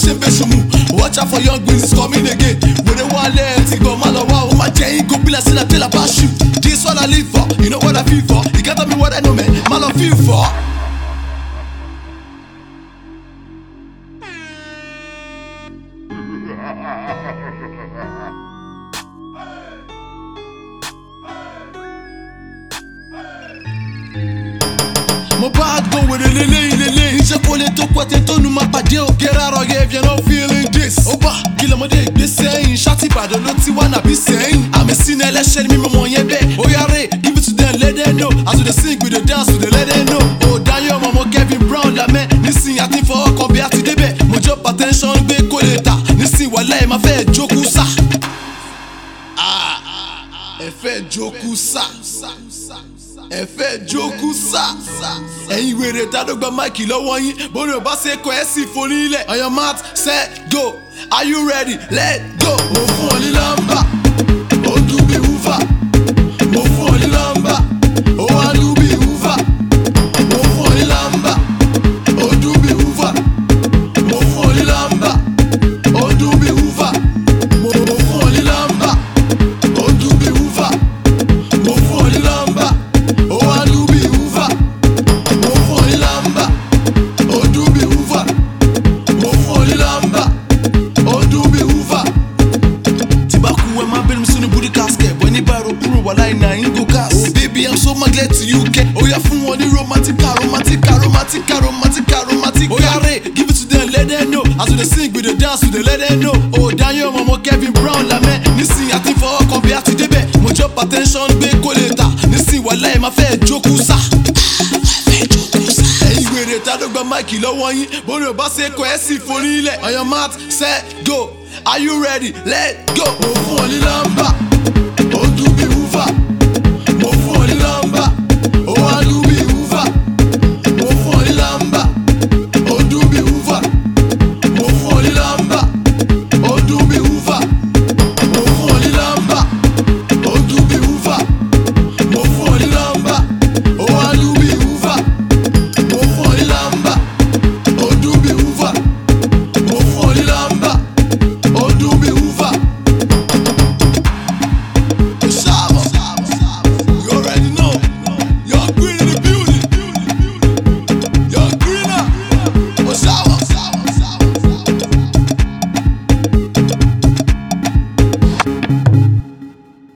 ṣe ń bẹ ṣùmù watch out for young wins coming again wèrè wálé ẹ ti gbọ́ má lọ wá o má jẹ́ yín kó bílẹ̀ sílẹ̀ pé làbá ṣù this one I live for you know what I feel for you can't tell me what I know man má lọ feel for. mo bá gbọ́ wèrè lélẹ́yìn lélẹ́yìn ṣé kò lè tó pẹ́tẹ́ tó nu máa pàdé o. get out of here if you're not feeling this. ó bá kí lọ́mọdé gbé sẹ́yìn ṣáàtì ìbàdàn ló ti wá nàbí sẹ́yìn. àmì sínú ẹlẹ́ṣẹ̀ ni mímọ́ yẹn bẹ́ẹ̀. ó yára give it to them let them know as we dey sing we dey dance we dey let them know. ó dáyọ̀ ọmọ mo Kevin Brown lamẹ́ nísìnyí àti fọwọ́ kan bí a ti débẹ̀. mo jọ patẹ́ńṣọ́n gbé kó lè tà nísìnyí wàlẹ́ ẹ̀ máa fẹ́ jókòó sá. ẹ fẹ́ jókòó sá ẹ fẹ́ jókòó sá. ẹ̀yin wèrè tádọ́gba máìkì lọ́wọ́ yín bóni ò bá ṣe kọ ẹ́ sì forí ilẹ̀. on your mat set go are you ready let go. mo fún ọ ní nọ́mbà ó dùn bí wúfà. mo fún ọ ní nọ́mbà ó wá dùn bí wúfà. mo fún ọ ní nọ́mbà ó dùn bí wúfà. mo fún ọ ní nọ́mbà ó dùn bí wúfà. mo mo fún ọ ní nọ́mbà ó dùn bí wúfà. mo fún ọ ní nọ́mbà ó wá dùn bí wúfà. mo fún ọ ní nọ́mbà ó dùn bí wúfà. mo fún ọ ní nọ́mbà ó dùn bí wúfà. tí bá kú ẹ máa bẹ̀rù mi sínú booty casket bọ́ ní báyìí kúrò wà láì náà yín go gas. oh baby i'm so magnet to you kẹ́ ó yá fún wọn ní romantica romantica romantica romantica romantica. ó yá rè give it to them let them know as we dey sing we dey dance we dey let them know. ó dáyọ̀ ọmọ ọmọ Kevin Brown lamẹ́ nísìnyí àti fọwọ́ kan bí a ti débẹ̀ mo jọ patẹ́ńṣọ́n gbé kó lè tà nísìnyí wà láì máa fẹ́ jókòó sá. ẹ̀yin wèrè tádọ́gba máìkì lọ́wọ́ yín bóni ò bá ṣe kọ ẹ́ sì forí ilẹ̀ on your mat set go are you ready let go. mo fún ọ ní nọ́mbà ó dùn bí wúfà.